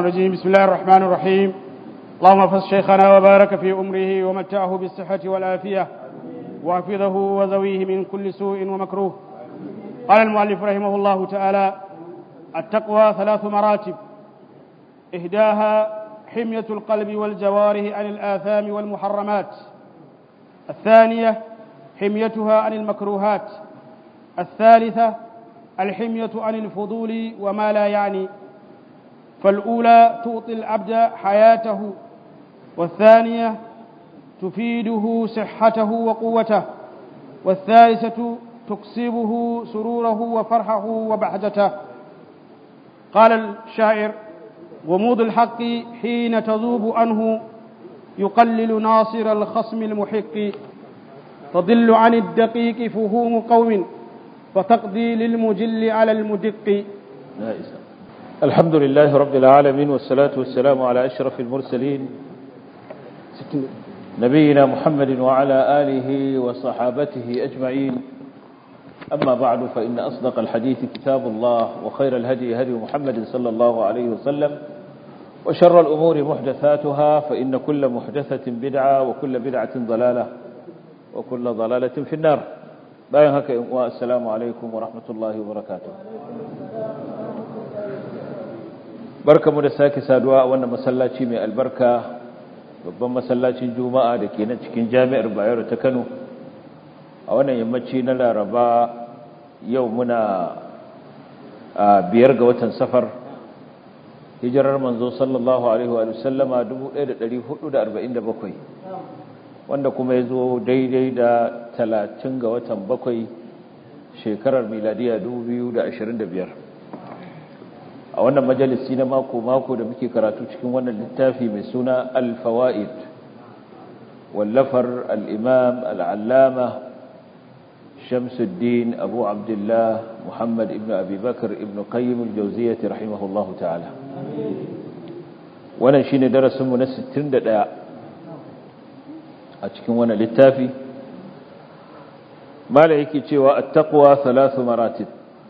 الرجيم بسم الله الرحمن الرحيم اللهم احفظ شيخنا وبارك في أمره ومتعه بالصحة والعافية واحفظه وذويه من كل سوء ومكروه قال المؤلف رحمه الله تعالى التقوى ثلاث مراتب إهداها حمية القلب والجوارح عن الآثام والمحرمات الثانية حميتها عن المكروهات الثالثة الحمية عن الفضول وما لا يعني فالأولى تعطي العبد حياته والثانية تفيده صحته وقوته والثالثة تكسبه سروره وفرحه وبهجته قال الشاعر غموض الحق حين تذوب عنه يقلل ناصر الخصم المحق تضل عن الدقيق فهوم قوم وتقضي للمجل على المدق الحمد لله رب العالمين والصلاة والسلام على أشرف المرسلين نبينا محمد وعلى آله وصحابته أجمعين أما بعد فإن أصدق الحديث كتاب الله وخير الهدي هدي محمد صلى الله عليه وسلم وشر الأمور محدثاتها فإن كل محدثة بدعة وكل بدعة ضلالة وكل ضلالة في النار bayan haka in uwa assalamu alaikum wa rahmatullahi wa barakatuh barkamu da sake saduwa a wannan masallaci mai albarka babban masallacin juma'a da ke nan cikin jami'ar bayero ta kano a wannan yammaci na laraba yau muna a biyar ga watan safar hijirar manzo sallallahu alaihi wa sallama 1447 wanda kuma ya zo daidai da talatin ga watan bakwai shekarar miladiya biyar. a wannan majalisi na mako-mako da muke karatu cikin wannan littafi mai suna alfawa'id wallafar al'imam al'allama shamsuddin abu abdullah muhammad ibn abubakar ibn qayyim al-jauziyyati rahimahullahu ta'ala wannan shine darasinmu na 61 a cikin wannan littafi mala yake cewa at-taqwa thalathu maratib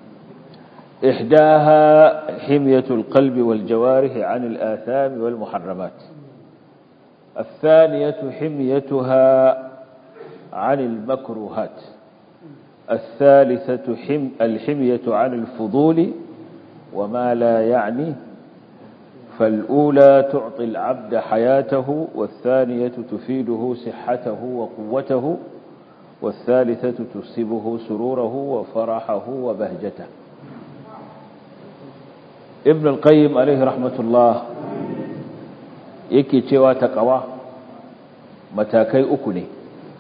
ihdaha himyatul qalbi wal jawarih 'an al-atham wal muharramat الثانية حميتها عن المكروهات الثالثة حم الحمية عن الفضول وما لا يعني فالأولى تعطي العبد حياته والثانية تفيده صحته وقوته والثالثة تصيبه سروره وفرحه وبهجته ابن القيم عليه رحمة الله yake cewa taqwa matakai uku ne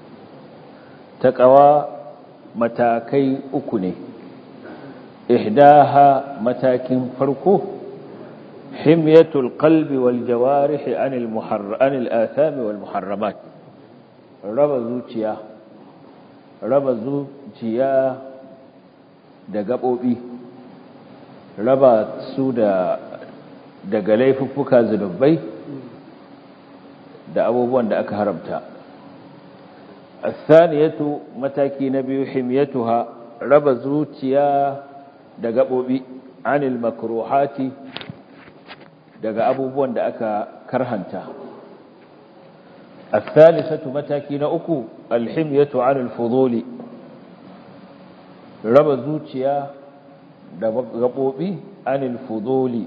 taqwa matakai uku ne ihdaha matakin farko حمية القلب والجوارح عن المحر عن الآثام والمحرمات رب زوجيا رب زوجيا da gaɓoɓi raba su da daga laifuffuka zunubai da abubuwan da aka haramta athaniyatu mataki na biyu himyatuha raba zuciya da gaɓoɓi anil makruhati daga abubuwan da aka karhanta الثالثة mataki na uku alhimyatu anil fuduli raba zuciya da gabobi anil fuduli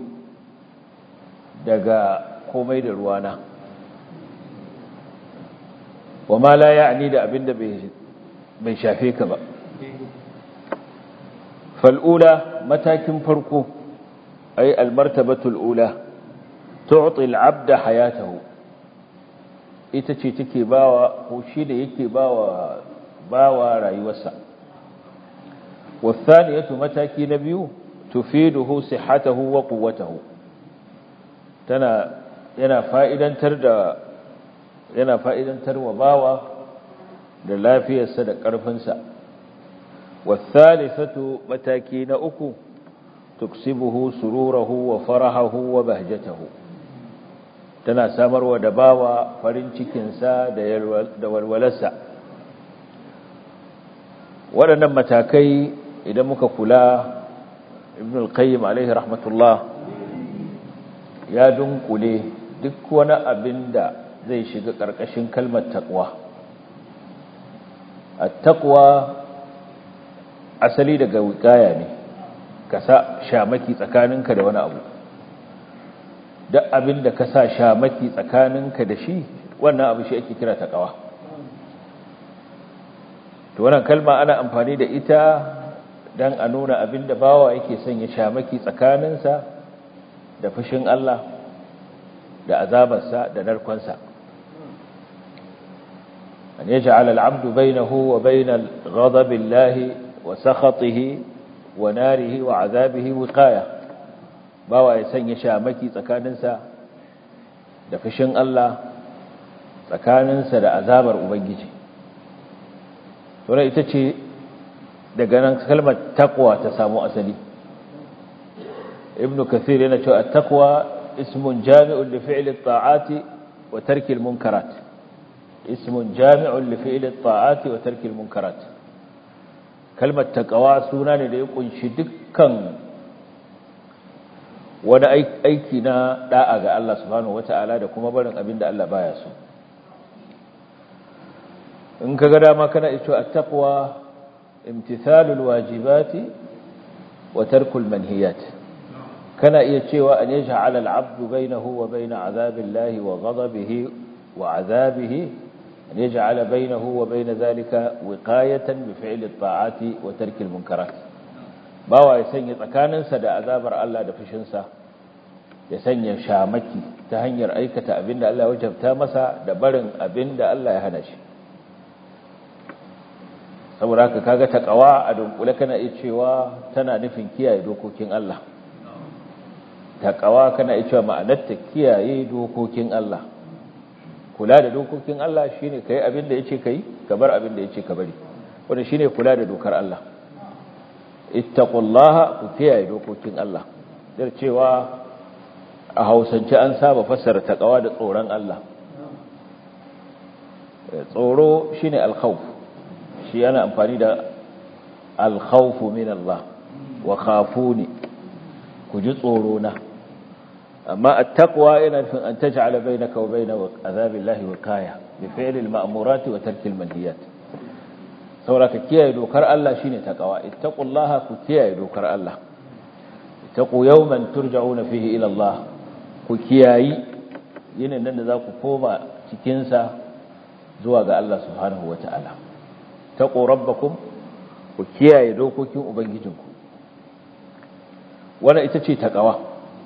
daga komai da ruwana wa ma la ya'ni da abinda bai shafe ka ba fal'ula matakin farko ay almartabatul ula tu'ti al-'abda hayatahu ita ce take bawa ko shi da yake bawa bawa rayuwarsa wasaniyatu mataki na biyu tufiduhu sihhatahu wa quwwatahu tana yana fa'idantar da yana fa'idantar wa bawa da lafiyarsa da ƙarfinsa wasaniyatu mataki na uku tuksibuhu sururahu wa farahahu wa bahjatahu tana samarwa da bawa farin cikinsa da walwalarsa waɗannan matakai idan muka kula ibn al-qayyim alaihi rahmatullah ya dunkule duk wani abin da zai shiga ƙarƙashin kalmar taqwa at-taqwa asali daga wikaya ne ka sa shamaki tsakaninka da wani abu duk abin da ka sa shamaki tsakaninka da shi wannan abu shi ake kira taqwa to wannan kalma ana amfani da ita dan a nuna abin da bawa yake son ya shamaki tsakaninsa da fushin Allah da azabarsa da narkonsa an yaj'al al-'abdu bainahu wa bainal ghadabillahi wa sakhatihi wa narihi wa 'azabihi wiqaya bawa ya sanya shamaki tsakaninsa da fushin Allah tsakaninsa da azabar ubangiji to ita ce daga nan kalmar taqwa ta samu asali ibnu kathir yana cewa at-taqwa ismun jami'un li fi'li at-ta'ati wa tarki al-munkarat ismun jami'un li fi'li at-ta'ati wa tarki al-munkarat kalmar taqwa suna ne da ya kunshi dukkan wani aiki na da'a ga Allah subhanahu wata'ala da kuma barin abin da Allah baya so in kaga dama kana ito at-taqwa imtithalul wajibati wa tarkul manhiyat kana iya cewa an yaj'ala al-'abdu bainahu wa bain 'adhabillahi wa ghadabihi wa 'adhabihi an yaj'ala bainahu wa bain dhalika wiqayatan bi fi'li at-ta'ati wa tarki al-munkarat bawa ya sanya tsakaninsa da azabar Allah da fushinsa ya sanya shamaki ta hanyar aikata abinda Allah ya wajabta masa da barin abinda Allah ya hana shi saboda haka kaga taqwa a dunkule kana iya cewa tana nufin kiyaye dokokin Allah taqwa kana iya cewa ma'anarta kiyaye dokokin Allah kula da dokokin Allah shine kai abin da yace kai ka bar abin da yace ka bari wanda shine kula da dokar Allah ittaqullaha ku kiyaye dokokin Allah dar cewa a Hausance an saba fassara taqwa da tsoron Allah tsoro shine al-khawf shi yana amfani da alkhawfu min Allah wa khafuni ku ji tsoro na amma at-taqwa yana nufin an taj'ala bainaka wa baina azabillahi wiqaya bi fi'li al-ma'murati wa tarki al-manhiyat saboda ka kiyaye dokar Allah shine taqwa ittaqullaha ku kiyaye dokar Allah ittaqu yawman turja'una fihi ila Allah ku kiyayi yinin nan da za ku koma cikin sa zuwa ga Allah subhanahu wata'ala taqu rabbakum ku kiyaye dokokin ubangijinku wannan ita ce taqwa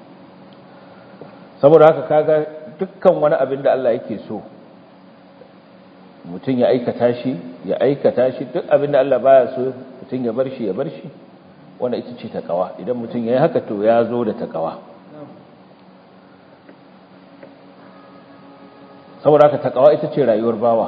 saboda haka kaga dukkan wani abin da Allah yake so mutum ya aikata shi ya aikata shi duk abin da Allah baya so mutum ya bar shi ya bar shi wannan ita ce taqwa idan mutum yayi haka to ya zo da taqwa saboda haka taqwa ita ce rayuwar bawa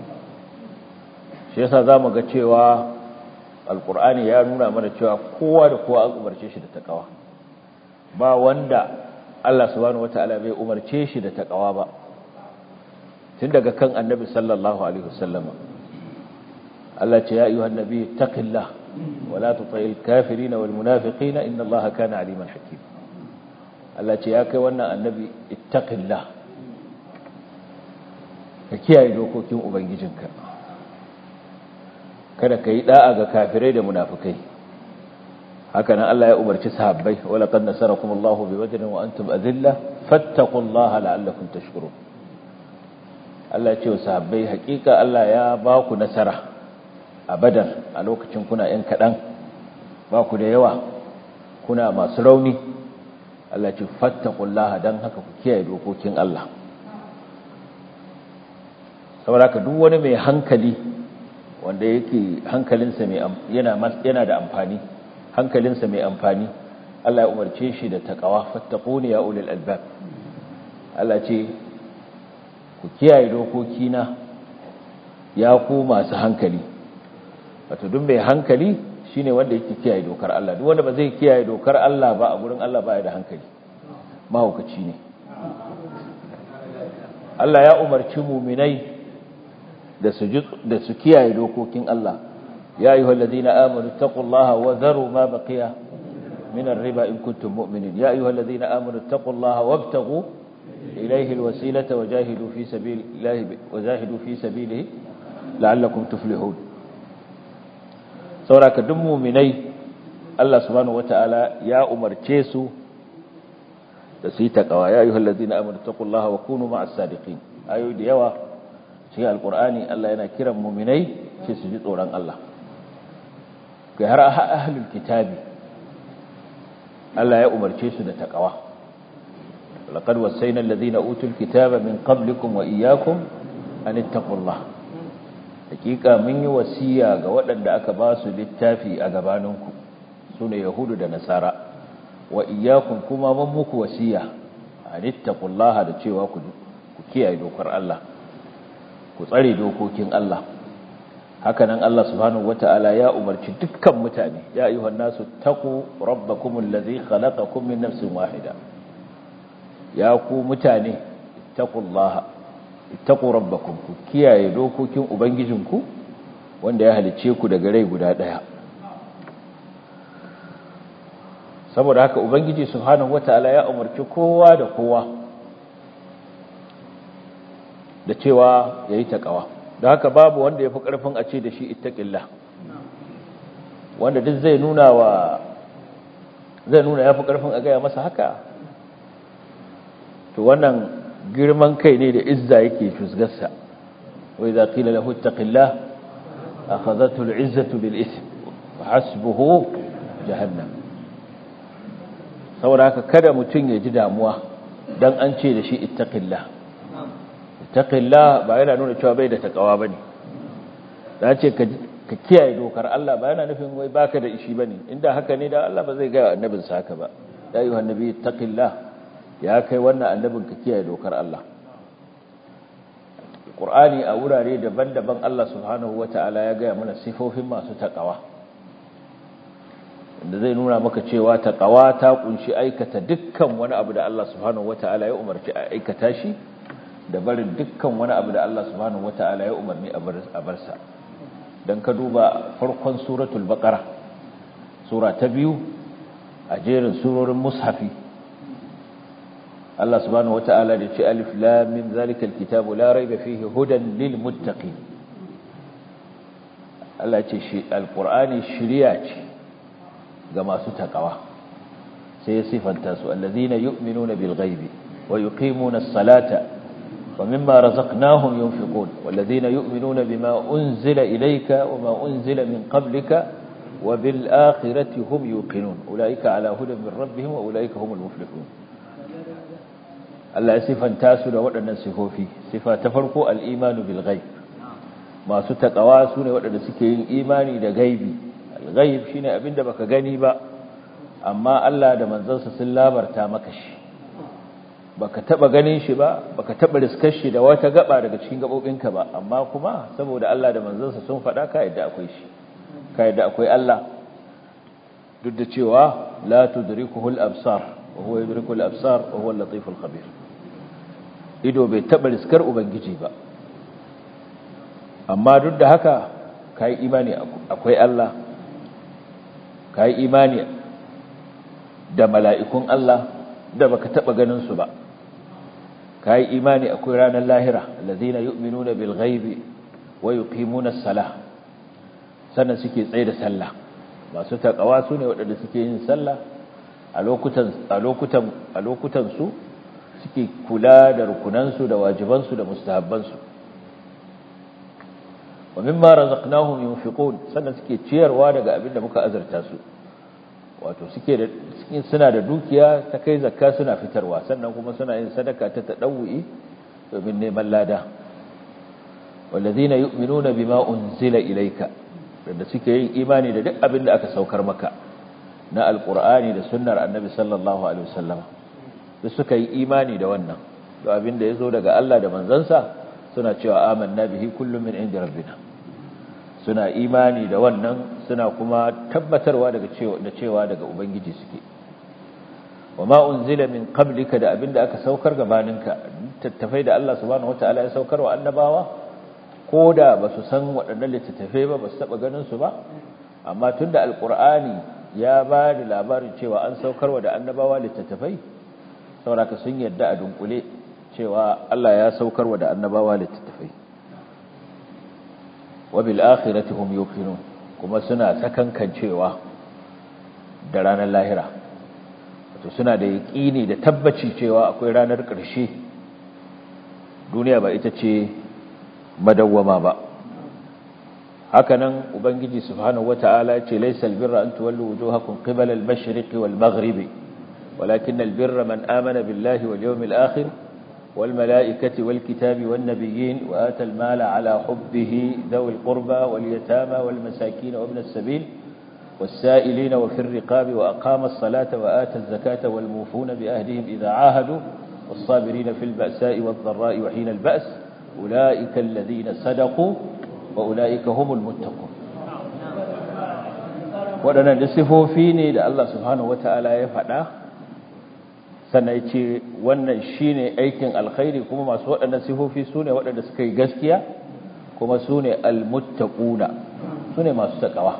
shi yasa zamu ga cewa alqur'ani ya nuna mana cewa kowa da kowa an umarce shi da taqwa ba wanda Allah subhanahu wataala bai umarce shi da taqwa ba tun daga kan annabi sallallahu alaihi wasallam Allah ce ya ayyuhan nabi taqillah wa la tuti'il kafirin wal munafiqin inna Allaha kana aliman hakim Allah ce ya kai wannan annabi ittaqillah ka kiyaye dokokin ubangijinka kada ka yi da'a ga kafirai da munafikai haka nan Allah ya umarci sahabbai wala qad nasarakum Allahu bi badrin wa antum adilla fattaqullaha la'allakum tashkurun Allah ya ce wa sahabbai hakika Allah ya ba ku nasara a badar a lokacin kuna yan kadan ba ku da yawa kuna masu rauni Allah ya ce fattaqullaha dan haka ku kiyaye dokokin Allah saboda haka duk wani mai hankali wanda yake hankalinsa mai yana yana da amfani hankalinsa mai amfani Allah ya umarce shi da taqwa fattaquni ya ulil albab Allah ce ku kiyaye dokokina ya ku masu hankali wato duk mai hankali shine wanda yake kiyaye dokar Allah duk wanda ba zai kiyaye dokar Allah ba a gurin Allah ba ya da hankali mahaukaci ne Allah ya umarci muminai da su da su kiyaye dokokin Allah ya ayyuhal ladina amanu taqullaha wa dharu ma baqiya من الربا إن كنتم مؤمنين يا أيها الذين آمنوا اتقوا الله وابتغوا إليه الوسيلة وجاهدوا في سبيل الله وجاهدوا في سبيله لعلكم تفلحون سوراك دموا مني الله سبحانه وتعالى يا أمر تشيسو تسيتك يا أيها الذين آمنوا اتقوا الله وكونوا مع الصادقين أيها ديوا شيء القرآن الله ينا كرم مؤمني تشيسو جد أوران الله كهراء أهل الكتاب Allah ya umarce su da takawa laqad wasayna alladhina utul kitaba min qablikum wa iyyakum an ittaqullah hakika mun yi wasiya ga waɗanda aka ba su littafi a gabaninku sune yahudu da nasara wa iyyakum kuma mun muku wasiya an ittaqullah da cewa ku ku kiyaye dokar Allah ku tsare dokokin Allah hakanan Allah subhanahu wata'ala ya umarci dukkan mutane ya ayyuhan nasu taqu rabbakumul ladhi khalaqakum min nafsin wahida ya ku mutane taqullaha ittaqu rabbakum ku kiyaye dokokin ubangijinku wanda ya halice ku daga rai guda daya saboda haka ubangiji subhanahu wata'ala ya umarci kowa da kowa da cewa yayi taqwa da haka babu wanda ya fi ƙarfin a ce da shi ittaƙillah wanda duk zai nuna wa zai nuna ya fi ƙarfin a gaya masa haka to wannan girman kai ne da izza yake fusgarsa wai za ƙila lahu ittaƙillah a khazatul izzatu bil ism wa hasbuhu jahannam saboda haka kada mutum ya ji damuwa dan an ce da shi ittaqillah taqilla ba yana nuna cewa bai da takawa bane da ce ka kiyaye dokar Allah ba yana nufin wai baka da ishi bane inda haka ne da Allah ba zai ga annabin sa haka ba ya ayyuhan nabi taqilla ya kai wannan annabin ka kiyaye dokar Allah Qur'ani a wurare daban-daban Allah subhanahu wataala ya ga mana sifofin masu takawa inda zai nuna maka cewa takawa ta kunshi aikata dukkan wani abu da Allah subhanahu wataala ya umarci a aikata shi da barin dukkan wani abu da Allah subhanahu wata'ala ya umarni a barsa don ka duba farkon suratul baqara sura ta biyu a jerin surorin mushafi Allah subhanahu wata'ala da ce alif lam mim zalikal kitabu la raiba fihi hudan lil muttaqin Allah ce shi alqur'ani shiriya ce ga masu takawa sai ya sifanta su allazina yu'minuna bil ghaibi wa yuqimuna as-salata ومما رزقناهم ينفقون والذين يؤمنون بما أنزل إليك وما أنزل من قبلك وبالآخرة هم يوقنون أولئك على هدى من ربهم وأولئك هم المفلحون الله صفا تاسل وأن صفوفي صفة تفرق الإيمان بالغيب ما ستك أواسون وأن سكين إيماني دا غيبي الغيب شين أبن دبك غنيبا أما الله دا منزلس سلابر تامكش baka taba ganin shi ba baka taba riskar shi da wata gaba daga cikin gabobinka ba amma kuma saboda Allah da manzansa sun faɗa ka yadda akwai shi ka yadda akwai Allah duk da cewa la tudrikuhu al-absar wa huwa yudriku al-absar wa huwa al-latif al-khabir ido bai taba riskar ubangiji ba amma duk da haka kai imani akwai Allah kai imani da mala'ikun Allah da baka taba ganin su ba kai imani akwai ranar lahira allazina yu'minuna bil ghaibi wa yuqimuna as-salah sannan suke tsaye da sallah masu takawa su ne waɗanda suke yin sallah a lokutan a lokutan a lokutan su suke kula da rukunan su da wajiban su da mustahabban su wa mimma razaqnahum yunfiqun sannan suke ciyarwa daga abin da muka azurta su wato suke da suna da dukiya ta kai zakka suna fitarwa sannan kuma suna yin sadaka ta tadawwi domin neman lada wallazina yu'minuna bima unzila ilayka da suke yin imani da duk abin da aka saukar maka na alqur'ani da sunnar annabi sallallahu alaihi wasallam da suka yi imani da wannan da abin da yazo daga Allah da manzansa suna cewa amanna bihi kullum min inda rabbina suna imani da wannan suna kuma tabbatarwa daga cewa da cewa daga ubangiji suke wama unzila min qablika da abinda aka saukar gabaninka tattafai da Allah subhanahu wataala ya saukar wa annabawa koda basu san waɗannan littattafai ba basu taba ganin su ba amma tunda alqur'ani ya ba da labarin cewa an saukarwa da annabawa littattafai sauraka sun yadda a dunkule cewa Allah ya saukarwa da annabawa littattafai wabil akhirati hum yuqinun kuma suna sakankan cewa da ranar lahira wato suna da yaqini da tabbaci cewa akwai ranar ƙarshe duniya ba ita ce madawwama ba hakanan ubangiji subhanahu wataala ya ce laysal birra an tuwallu wujuhakum qibala al-mashriqi wal maghribi walakin al-birra man amana billahi wal yawmil akhir والملائكة والكتاب والنبيين وآتى المال على حبه ذوي القربى واليتامى والمساكين وابن السبيل والسائلين وفي الرقاب وأقام الصلاة وآتى الزكاة والموفون بأهدهم إذا عاهدوا والصابرين في البأساء والضراء وحين البأس أولئك الذين صدقوا وأولئك هم المتقون waɗannan da sifofi ne da Allah subhanahu wata'ala ya faɗa sannan ya ce wannan shi ne aikin alkhairi kuma masu waɗannan sifofi su ne waɗanda suka yi gaskiya kuma su ne almuttaquna su ne masu taƙawa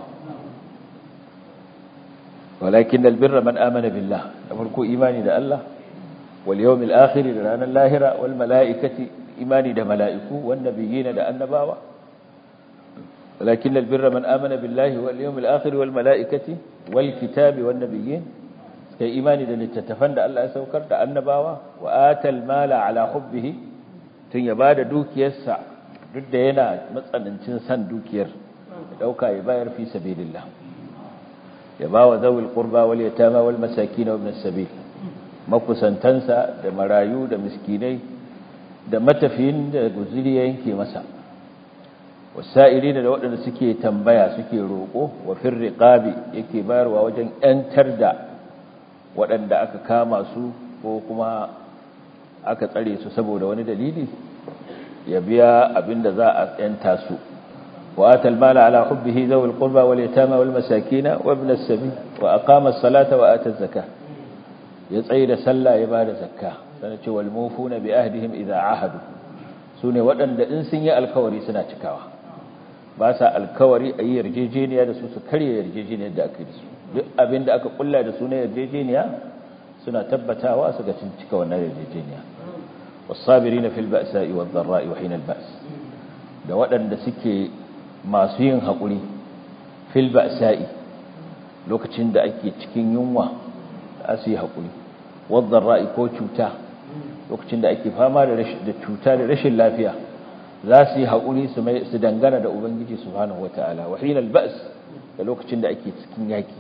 walakin albirra man amana billah da farko imani da Allah wal yawmil akhir da ranar lahira wal mala'ikati imani da mala'iku wan nabiyina da annabawa walakin albirra man amana billahi wal yawmil akhir wal mala'ikati wal kitabi wan nabiyyin kai imani da littattafan da Allah ya saukar da annabawa wa atal mala ala hubbihi tun ya bada dukiyarsa duk da yana matsanancin san dukiyar ya dauka ya bayar fi sabilillah ya bawa zawil qurba wal yatama wal masakin wa ibn sabil makusantansa da marayu da miskinai da matafiyin da guzuri yanke masa wasa'ilina da waɗanda suke tambaya suke roƙo wa firriqabi yake bayarwa wajen 'yantar da waɗanda aka kama su ko kuma aka tsare su saboda wani dalili ya biya abinda za a yanta su wa atal mala ala hubbihi zawil qurba wal yatama wal masakin wa ibn as-sabil wa aqama as-salata wa ata az-zakah ya tsaye da sallah ya bada zakka sana ce wal mufuna bi ahdihim idha ahadu sune waɗanda in sun yi alkawari suna cikawa ba sa alkawari a yi yarjejeniya da su su karya yarjejeniyar da aka yi da su duk abin da aka kulla da su na yarjejeniya suna tabbatawa su ga cika wannan yarjejeniya wasabirina fil ba'sa'i wad dharra'i wa hina al-ba's da waɗanda suke masu yin haƙuri fil ba'sa'i lokacin da ake cikin yunwa da su yi haƙuri wad dharra'i ko cuta lokacin da ake fama da da cuta da rashin lafiya za su yi haƙuri su dangana da ubangiji subhanahu wataala wa hina al-ba's da lokacin da ake cikin yaki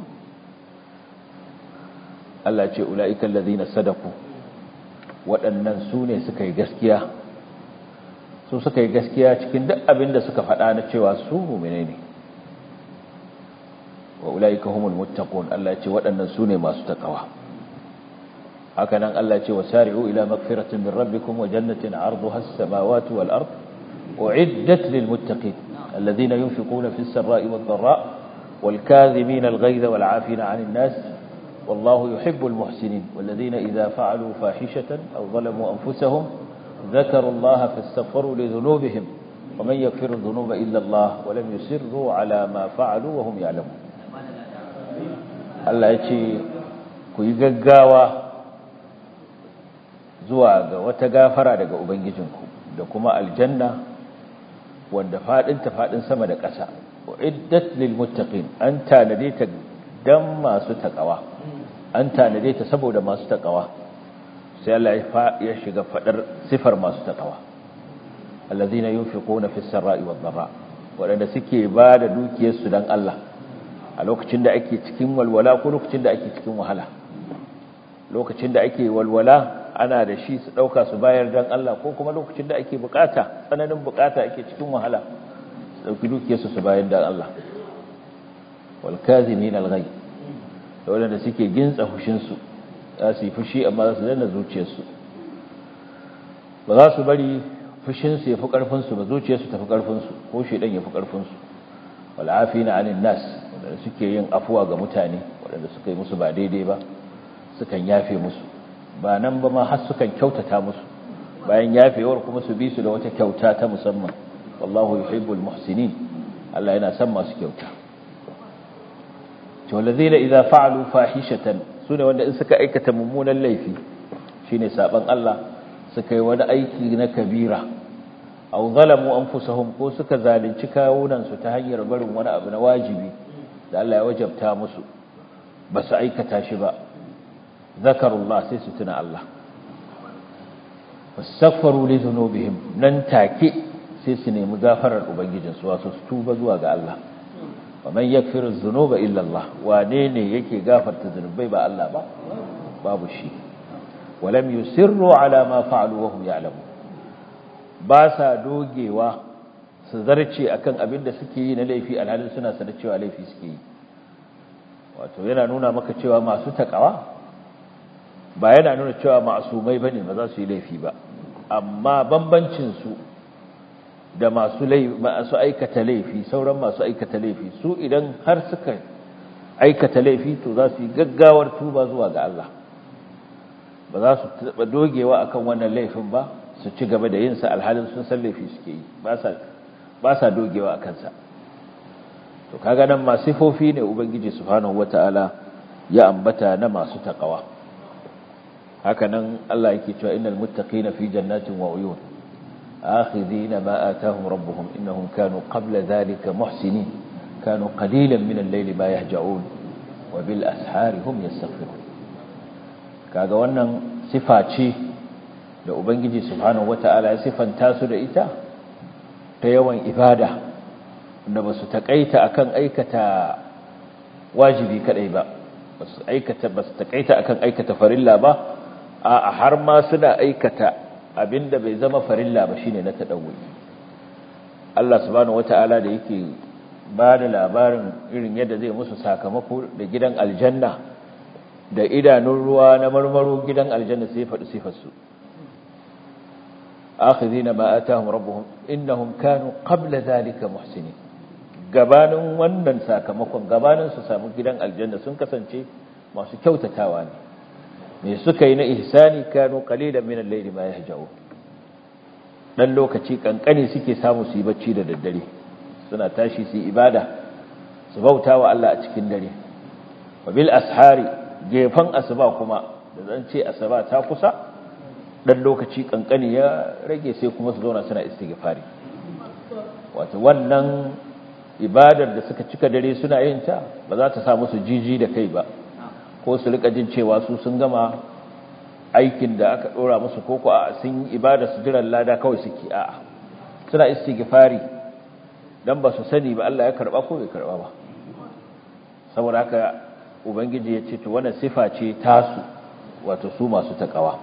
Allah ce ula'ikan lazina sadaku waɗannan su ne suka yi gaskiya su suka yi gaskiya cikin duk abin da suka faɗa na cewa su mumine ne wa ula'ika humul muttaqun Allah ce waɗannan su ne masu takawa haka nan Allah ce wasari'u ila magfiratin min rabbikum wa jannatin 'arduha as-samawati wal ard u'iddat lil muttaqin alladhina yunfiquna fis sarra'i wad dharra wal kadhimina al ghayza wal 'afina 'anil nas والله يحب المحسنين والذين إذا فعلوا فاحشة أو ظلموا أنفسهم ذكروا الله فاستغفروا لذنوبهم ومن يغفر الذنوب إلا الله ولم يسروا على ما فعلوا وهم يعلمون Allah ya ce ku yi gaggawa zuwa ga wata gafara daga Ubangijinku da kuma aljanna wanda faɗinta faɗin sama da ƙasa wa iddat lil muttaqin an tanade ta dan masu takawa an tanade ta saboda masu takawa sai Allah ya shiga fadar sifar masu takawa allazina yunfiquna fis sarai wad dharra wadanda suke ba da dukiyarsu dan Allah a lokacin da ake cikin walwala ko lokacin da ake cikin wahala lokacin da ake walwala ana da shi su dauka su bayar dan Allah ko kuma lokacin da ake bukata tsananin bukata ake cikin wahala su dauki dukiyarsu su bayar dan Allah wal kazimin al ghayb da waɗanda suke gintsa fushinsu za su yi fushi amma za su danna zuciyarsu ba za su bari fushinsu ya fi ƙarfinsu ba zuciyarsu ta fi ƙarfinsu ko shaidan ya fi ƙarfinsu wal'afi na anin nas waɗanda suke yin afuwa ga mutane waɗanda suka yi musu ba daidai ba sukan yafe musu ba nan ba ma har sukan kyautata musu bayan yafewar kuma su bi su da wata kyauta ta musamman wallahu yuhibbul muhsinin Allah yana son masu kyauta to allazina idza fa'alu fahishatan sune wanda in suka aikata mummunan laifi shine saban Allah suka yi wani aiki na kabira aw zalamu anfusahum ko suka zalunci kawunan su ta hanyar barin wani abu na wajibi da Allah ya wajabta musu ba su aikata shi ba zakarullah sai su tuna Allah wastaghfaru li dhunubihim nan take sai su nemi gafarar ubangijinsu wasu su tuba zuwa ga Allah wa man yaghfiru dhunuba illa Allah wane ne yake gafarta zunubai ba Allah ba babu shi walam yusirru ala ma fa'alu wa hum ya'lamun ba sa dogewa su zarce akan abin da suke yi na laifi alhalin suna sanar cewa laifi suke yi wato yana nuna maka cewa masu takawa ba yana nuna cewa ma'asumai bane ba za su yi laifi ba amma bambancin su da masu masu aikata laifi sauran masu aikata laifi su idan har suka aikata laifi to za su yi gaggawar tuba zuwa ga Allah ba za su taɓa dogewa akan wannan laifin ba su ci gaba da yinsa alhalin sun san laifi suke yi ba sa dogewa a kansa to kaga nan masu sifofi ne ubangiji subhanahu wata'ala ya ambata na masu takawa haka nan Allah yake cewa innal muttaqina fi jannatin wa uyun akhidhina ma atahum rabbuhum innahum kanu qabla dhalika muhsinin kanu qalilan min al-layli ma yahja'un wa bil ashari hum yastaghfirun kaga wannan sifa ce da ubangiji subhanahu wata'ala ya sifanta su da ita ta yawan ibada da ba su taƙaita akan aikata wajibi kadai ba ba su aikata ba su taƙaita akan aikata farilla ba a har ma suna aikata abinda bai zama farilla ba shine na tadawwi Allah subhanahu wata'ala da yake ba da labarin irin yadda zai musu sakamako da gidan aljanna da idanun ruwa na marmaro gidan aljanna sai faɗi sifarsu akhidhina ma atahum rabbuhum innahum kanu qabla dhalika muhsinin gabanin wannan sakamakon gabanin su samu gidan aljanna sun kasance masu kyautatawa ne me suka yi na ihsani kanu qalilan min al-layli ma yahja'un dan lokaci kankani suke samu su yi bacci da daddare suna tashi su yi ibada su bautawa Allah a cikin dare wa bil ashari gefan asuba kuma da zan ce asuba ta kusa dan lokaci kankani ya rage sai kuma su zauna suna istighfari wato wannan ibadar da suka cika dare suna yin ta ba za ta sa musu jiji da kai ba ko su rika jin cewa su sun gama aikin da aka dora musu koko a sun yi ibada su jiran lada kawai suke a'a suna istighfari dan ba su sani ba Allah ya karba ko bai karba ba saboda haka ubangiji ya ce to wannan sifa ce tasu wato su masu takawa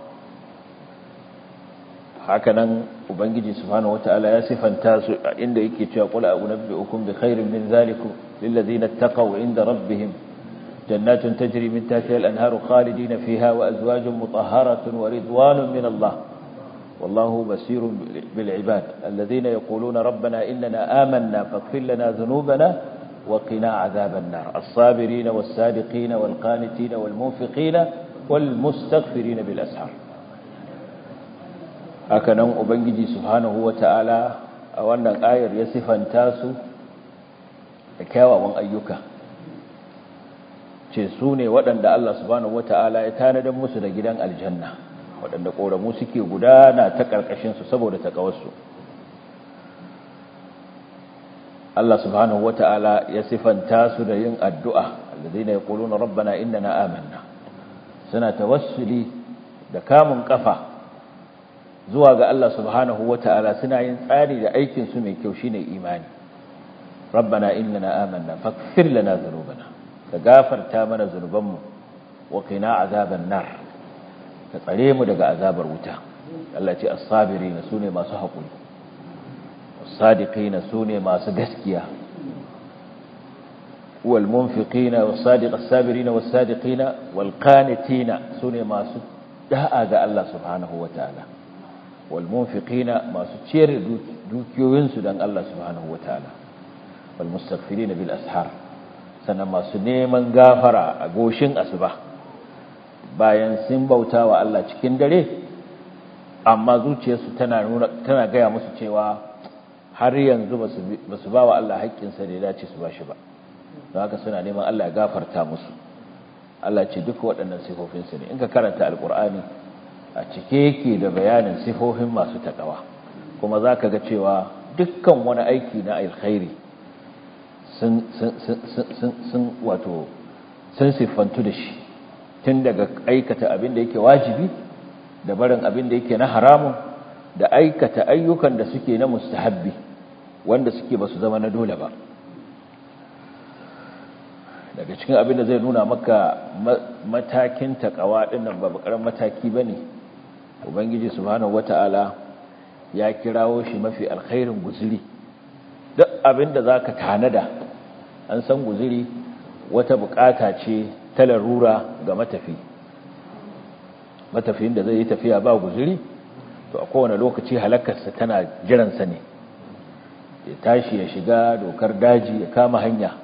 hakanan ubangiji subhanahu wataala ya sifanta su inda yake cewa qul a'unabbi'ukum bi khairin min zalikum lil ladzina taqaw 'inda rabbihim jannatun tajri min tahtiha al-anharu khalidina fiha wa azwajun mutahharatun wa ridwanun min Allah والله بصير بالعباد الذين يقولون ربنا إننا آمنا فاغفر لنا ذنوبنا وقنا عذاب النار الصابرين والصادقين والقانتين والمنفقين والمستغفرين بالأسحار هكذا أبنجي سبحانه وتعالى أولا آير يصفا تاسو كاوى وان أيوكا ce su ne waɗanda Allah subhanahu wata'ala ya tanadar musu da gidan aljanna waɗanda ƙoramu suke gudana ta ƙarƙashinsu saboda taƙawarsu Allah subhanahu wata'ala ya sifanta su da yin addu'a alladhina yaquluna rabbana innana amanna suna tawassuli da kamun kafa zuwa ga Allah subhanahu wata'ala suna yin tsari da aikin su mai kyau shine imani rabbana innana amanna faghfir lana dhunubana ka gafarta mana zunubanmu wa qina azaban nar ka tsare mu daga azabar wuta Allah ce as-sabirin sune masu haƙuri as-sadiqina sune masu gaskiya wal munfiqina was-sadiq as-sabirin was-sadiqina wal qanitina sune masu da'a ga Allah subhanahu wataala wal munfiqina masu ciyar da dukiyoyinsu dan Allah subhanahu wataala wal mustaghfirina bil ashar sannan masu neman gafara a goshin asuba bayan sun bauta wa Allah cikin dare amma zuciyarsu tana nuna tana gaya musu cewa har yanzu ba su ba wa Allah haƙƙinsa da ya dace su ba shi ba don haka suna neman Allah ya gafarta musu Allah ce duk waɗannan sifofinsu ne in ka karanta alkur'ani a cike yake da bayanin sifofin masu takawa kuma za ka ga cewa dukkan wani aiki na alkhairi sun wato sun siffantu da shi tun daga aikata abin da yake wajibi da barin abin da yake na haramun da aikata ayyukan da suke na mustahabbi wanda suke ba su zama na dole ba daga cikin abin da zai nuna maka matakin takawa dinnan ba bakaran mataki bane ubangiji subhanahu wataala ya kirawo shi mafi alkhairin guzuri duk abin da zaka tanada an san guzuri wata bukata ce ta larura ga matafi matafiyin da zai yi tafiya ba guzuri to a kowane lokaci halakarsa tana jiransa ne ya tashi ya shiga dokar daji ya kama hanya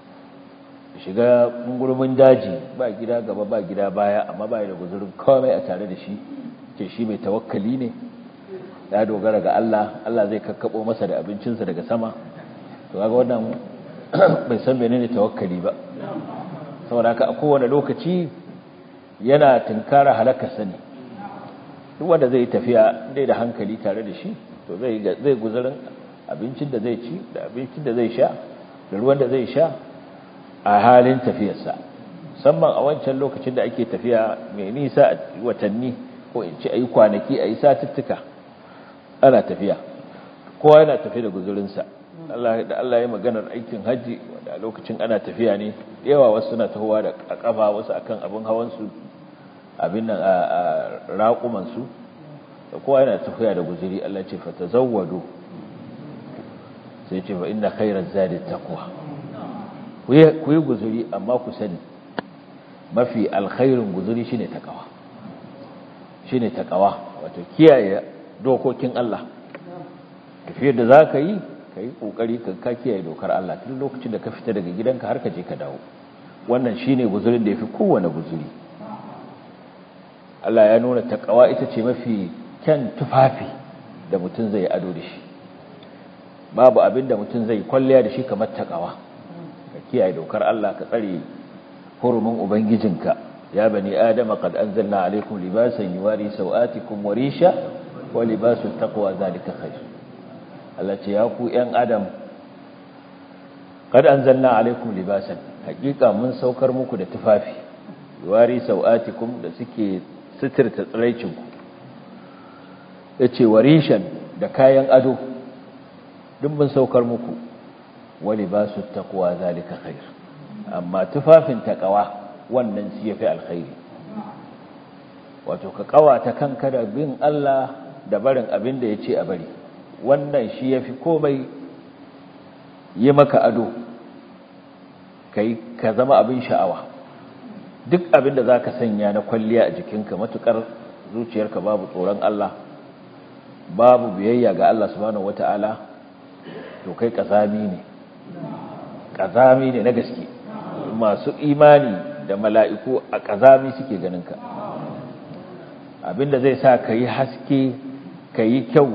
shiga gurbin daji ba gida gaba ba gida baya amma ba da guzurin komai a tare da shi ce shi mai tawakkali ne ya dogara ga Allah Allah zai kakkabo masa da abincinsa daga sama to kaga wannan bai san menene tawakkali ba saboda haka a kowane lokaci yana tunkara halakarsa ne duk wanda zai tafiya dai da hankali tare da shi to zai zai guzurin abincin da zai ci da abincin da zai sha da ruwan da zai sha a halin tafiyarsa musamman a wancan lokacin da ake tafiya mai nisa a watanni ko in ci a yi kwanaki a yi satuttuka ana tafiya kowa yana tafi da guzurinsa da Allah ya maganar aikin hajji wanda a lokacin ana tafiya ne yawa wasu suna tahowa da kafa wasu akan abin hawansu abin nan a raƙumansu da kowa yana tafiya da guzuri Allah ce fata zawwado sai ce fa inna khairaz zadi taqwa ku yi guzuri amma ku sani mafi alkhairin guzuri shine takawa shine takawa wato kiyaye dokokin Allah tafiyar da zaka yi kai kokari ka ka kiyaye dokar Allah tun lokacin da ka fita daga gidanka har ka je ka dawo wannan shine guzurin da yafi kowane guzuri Allah ya nuna takawa ita ce mafi kyan tufafi da mutum zai ado da shi babu abin da mutum zai kwalliya da shi kamar takawa ka kiyaye dokar Allah ka tsare hurumin ubangijinka ya bani adama qad anzalna alaykum libasan yuwari sawatikum wa risha wa libasu taqwa zalika khair Allah ce ya ku yan adam qad anzalna alaykum libasan hakika mun saukar muku da tufafi yuwari sawatikum da suke sitirta tsiraicinku yace warishan da kayan ado duk mun saukar muku wali ba su taqwa zalika khair amma tufafin taqwa wannan shi yafi alkhairi wato ka kawata kanka da bin Allah da barin abin da yace a bari wannan shi yafi komai yi maka ado kai ka zama abin sha'awa duk abin da zaka sanya na kwalliya a jikinka matukar zuciyarka babu tsoron Allah babu biyayya ga Allah subhanahu wataala to kai kazami ne kazami ne na gaske masu imani da mala'iku a kazami suke ganin ka abinda zai sa ka yi haske ka yi kyau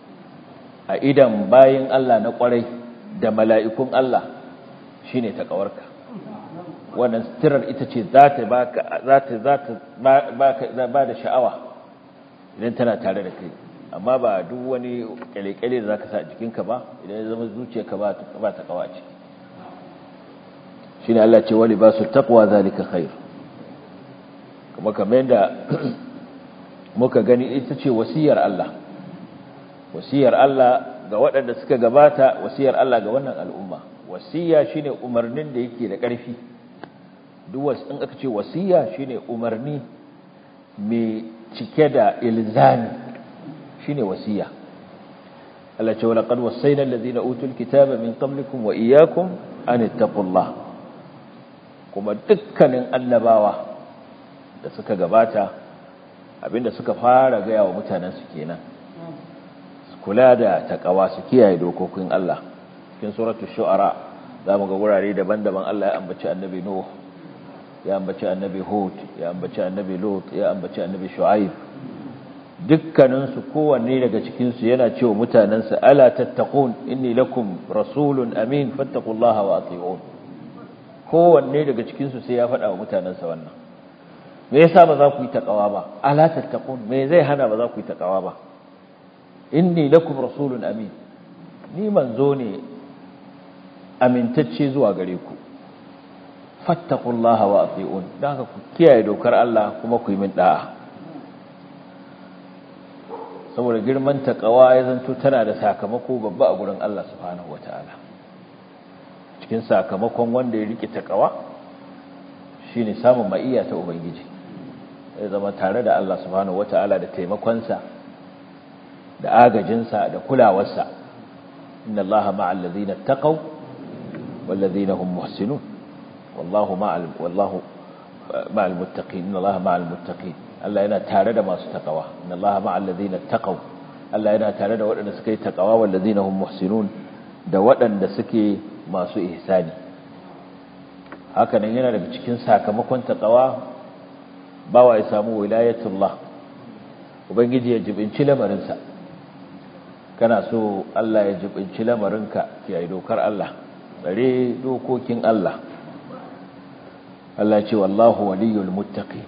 a idan bayan Allah na kwarai da mala'ikun Allah shi ne taƙawarka wannan sitirar ita ce za ta ba da sha'awa idan tana tare da kai amma ba duk wani kyale-kyale da za ka sa jikinka ba idan ya zama zuciyarka ba ta kawa ce shi ne Allah ce wani ba su takwa zalika khair kuma kamar yadda muka gani ita ce wasiyar Allah wasiyar Allah ga waɗanda suka gabata wasiyar Allah ga wannan al'umma wasiya shine umarnin da yake da ƙarfi duk wasu in aka ce wasiya shine umarni mai cike da ilzami shine wasiya Allah ce wala qad wasayna allazina utul kitaba min qablikum wa iyyakum an ittaqullah kuma dukkanin annabawa da suka gabata abinda suka fara gaya wa mutanen su kenan kula da takawa su kiyaye dokokin Allah cikin suratul shu'ara zamu ga wurare daban-daban Allah ya ambaci annabi nuh ya ambaci annabi hud ya ambaci annabi lut ya ambaci annabi shu'aib dukkaninsu kowanne daga cikinsu yana cewa mutanensa ala tattaqun inni lakum rasulun amin fattaqullaha wa ati'un kowanne daga cikinsu sai ya faɗa wa mutanensa wannan me yasa ba za ku yi taqawa ba ala tattaqun me zai hana ba za ku yi taqawa ba inni lakum rasulun amin ni manzo ne amintacce zuwa gare ku fattaqullaha wa ati'un dan haka ku kiyaye dokar Allah kuma ku yi min da'a saboda girman taqawa ya zanto tana da sakamako babba a gurin Allah subhanahu wataala cikin sakamakon wanda ya rike taqawa shine samun ma'iyya ta ubangiji ya zama tare da Allah subhanahu wataala da taimakonsa da agajinsa da kulawarsa inna Allaha ma'al ladina taqaw wal ladina hum muhsinun wallahu ma'al wallahu ma'al muttaqin inna Allaha ma'al muttaqin Allah yana tare da masu taqawa inna Allaha ma'al ladina taqaw Allah yana tare da waɗanda suka yi taqawa wal ladina hum muhsinun da waɗanda suke masu ihsani haka nan yana daga cikin sakamakon taqawa bawa ya samu wilayatullah ubangiji ya jibinci lamarinsa kana so Allah ya jibinci lamarinka kiyaye dokar Allah tsare dokokin Allah Allah ce wallahu waliyul muttaqi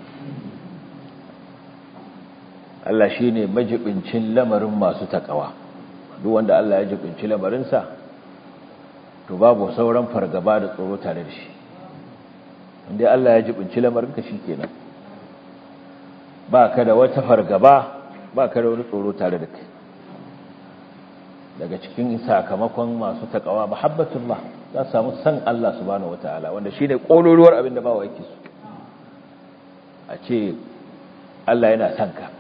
Allah shine majibincin lamarin masu takawa duk wanda Allah ya jibinci lamarinsa to babu sauran fargaba da tsoro tare da shi inda Allah ya jibinci lamarinka shikenan ba ka da wata fargaba ba ka da wani tsoro tare da kai daga cikin sakamakon masu takawa mahabbatullah za su samu san Allah subhanahu wataala wanda shine kololuwar abin da bawa yake so a ce Allah yana son ka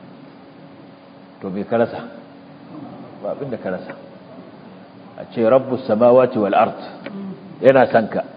to bai karasa ba abin da karasa a ce rabbus samawati wal ard yana son ka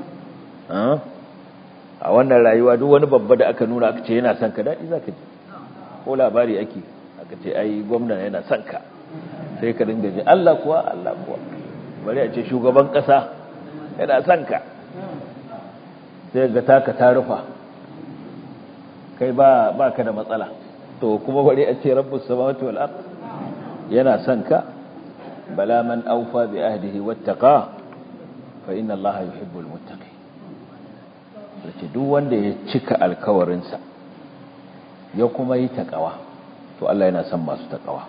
a wannan rayuwa duk wani babba da aka nuna aka ce yana son ka daɗi zaka ji ko labari ake aka ce ai gwamna yana son ka sai ka dinga ji Allah kuwa Allah kuwa bari a ce shugaban kasa yana son ka sai ga taka ta rufa kai ba ba ka da matsala to kuma bari a ce rabbus samawati wal ard yana son ka bala man awfa bi ahdihi wattaqa fa inna allaha yuhibbul muttaqin sai duk wanda ya cika alkawarinsa ya kuma yi takawa to Allah yana son masu takawa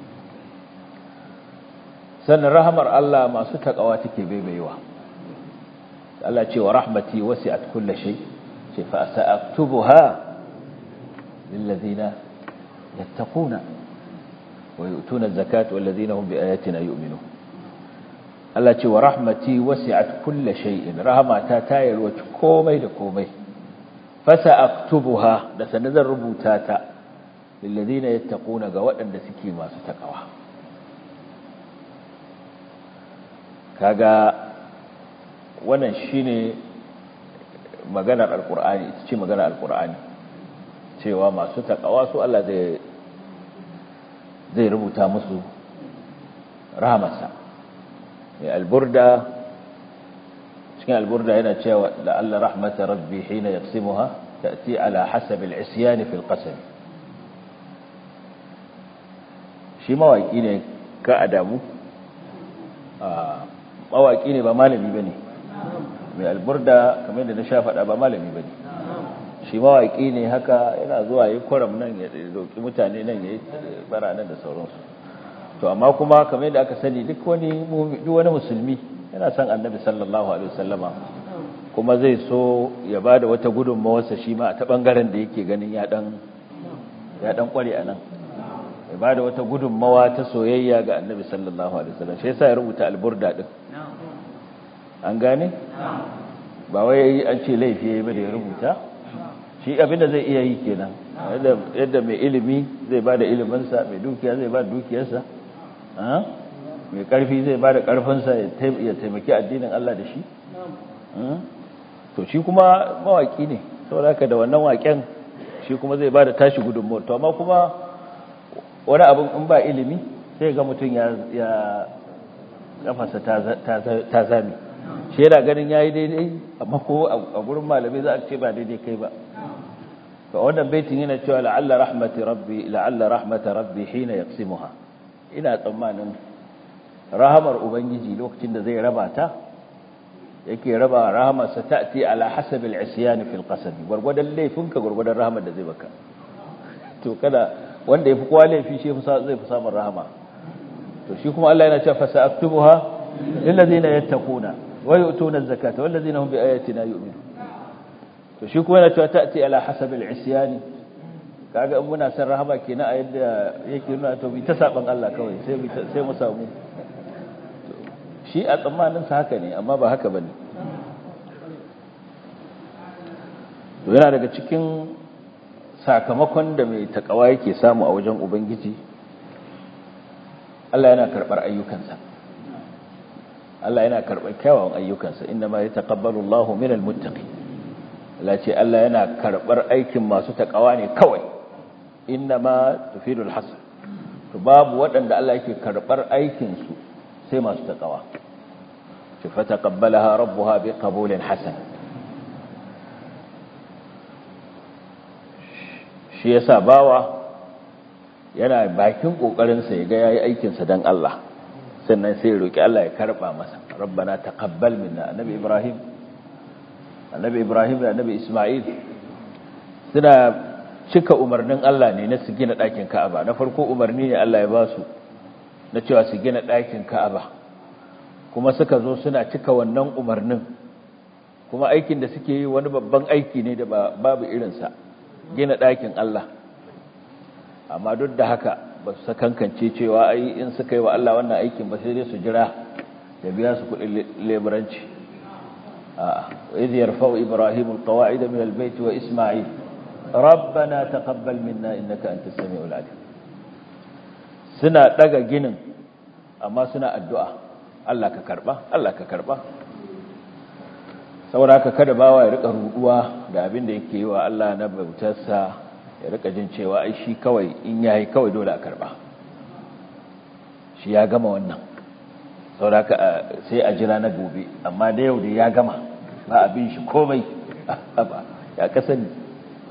sannan rahamar Allah masu takawa take baibayewa Allah ce wa rahmati wasi'at kulli shay ce fa sa'aktubuha lil ladina yattaquna wa yu'tuna az-zakata wal ladina hum bi ayatina yu'minun Allah ce wa rahmati wasi'at kulli shay'in rahmata ta yalwaci komai da komai fa sa'aktubuha da sanan zan rubuta ta lil ladina yattaquna ga waɗanda suke masu takawa kaga wannan shine maganar alkur'ani ita ce maganar alkur'ani cewa masu takawa su Allah zai zai rubuta musu rahamarsa mai alburda cikin alburda yana cewa la'alla rahmata rabbi hina yaqsimuha ta'ti ala hasab al-isyan fi al-qasam shi mawaki ne ka adamu mawaki ne ba malami bane mai alburda kamar da na sha faɗa ba malami bane shi mawaki ne haka yana zuwa yi kwaram nan ya doki mutane nan ya yi bara nan da sauransu to amma kuma kamar da aka sani duk wani duk wani musulmi yana son annabi sallallahu alaihi wasallama kuma zai so ya bada wata gudunmawarsa shi ma a ta bangaren da yake ganin ya dan ya dan kware a nan ya bada wata gudunmawa ta soyayya ga annabi sallallahu alaihi wasallam shi yasa ya rubuta alburda din an gane ba wai an ce laifi yayi ba da ya rubuta shi abinda zai iya yi kenan yadda mai ilimi zai bada iliminsa mai dukiya zai bada dukiyarsa mai karfi zai bada karfinsa ya taimaki addinin Allah da shi to shi kuma mawaki ne saboda haka da wannan waken shi kuma zai bada tashi gudunmuwar to amma kuma wani abin in ba ilimi sai ga mutum ya kafasa ta zami shi yana ganin yayi daidai amma ko a gurin malamai za a ce ba daidai kai ba fa wannan baitin yana cewa la'alla rahmati rabbi la'alla rahmata rabbi hina yaqsimuha ina tsammanin rahamar ubangiji lokacin da zai raba ta yake raba rahamarsa ta'ti ala hasabil isyan fil qasam gurgudan laifinka gurgudan rahamar da zai baka to kada wanda yafi kowa laifi shi zai fi samun rahama to shi kuma Allah yana cewa fasa'aktubuha lil ladina yattaquna wa yu'tuna az-zakata wal ladina hum bi ayatina yu'minun to shi kuma yana cewa ta'ti ala hasabil isyan kaga in muna san rahama kenan a yadda yake nuna to bi ta saban Allah kawai sai sai mu samu shi a tsammanin sa haka ne amma ba haka bane to yana daga cikin sakamakon da mai takawa yake samu a wajen ubangiji Allah yana karbar ayyukansa Allah yana karbar kyawawan ayyukansa inna ma yataqabbalu Allahu minal muttaqin Allah ce Allah yana karbar aikin masu takawa ne kawai inna ma tufidul hasan to babu waɗanda Allah yake karbar aikin su sai masu takawa ce fa taqabbalaha rabbuha biqabulin hasan shi yasa bawa yana bakin kokarin sa yaga yayi aikin sa dan Allah sannan sai ya roki Allah ya karba masa rabbana taqabbal minna annabi ibrahim annabi ibrahim da annabi isma'il suna cika umarnin Allah ne na su gina ɗakin Ka'aba na farko umarni ne Allah ya ba su na cewa su gina ɗakin Ka'aba kuma suka zo suna cika wannan umarnin kuma aikin da suke yi wani babban aiki ne da babu irinsa gina ɗakin Allah amma duk da haka ba su sakankance cewa ai in suka yi wa Allah wannan aikin ba sai dai su jira da biya su kuɗin leburanci a'a idh yarfa'u ibrahimu alqawa'ida min albayt wa isma'il rabbana taqabbal minna innaka antas samiul alim suna daga ginin amma suna addu'a Allah ka karba Allah ka karba saboda haka kada bawa ya rika ruduwa da abin da yake yi wa Allah na bautarsa ya rika jin cewa ai shi kawai in yayi kawai dole a karba shi ya gama wannan saboda haka sai a jira na gobe amma da yau da ya gama ba abin shi komai ya kasani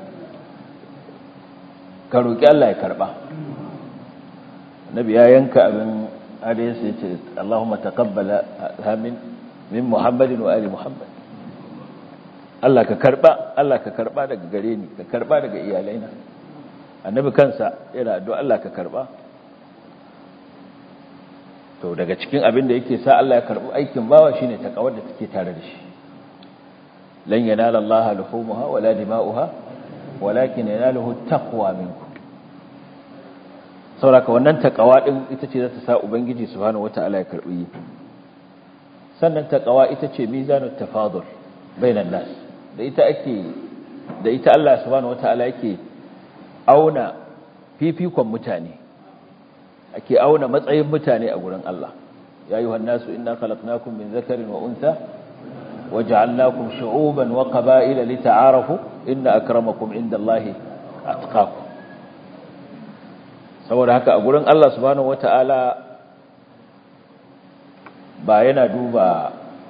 ka roki Allah ya karba nabi ya yanka abin hadisi ya ce Allahumma taqabbala min min Muhammadin wa ali Muhammad Allah ka karba Allah ka karba daga gare ni ka karba daga iyalaina annabi kansa yana addu'a Allah ka karba to daga cikin abin da yake sa Allah ya karbi aikin bawa shine takawar da take tare da shi lan yanala Allah luhumuha wala dima'uha walakin yanaluhu taqwa minkum sauraka wannan takawa din ita ce za ta sa ubangiji subhanahu wataala ya karbi sannan takawa ita ce mizanut tafadul bainan nas da ita ake da ita Allah subhanahu wataala yake auna fifikon mutane ake auna matsayin mutane a gurin Allah ya ayyuhan nasu inna khalaqnakum min dhakarin wa untha waja'alnakum shu'uban wa qaba'ila lita'arafu inna akramakum indallahi atqakum saboda haka a gurin Allah subhanahu wata'ala ba yana duba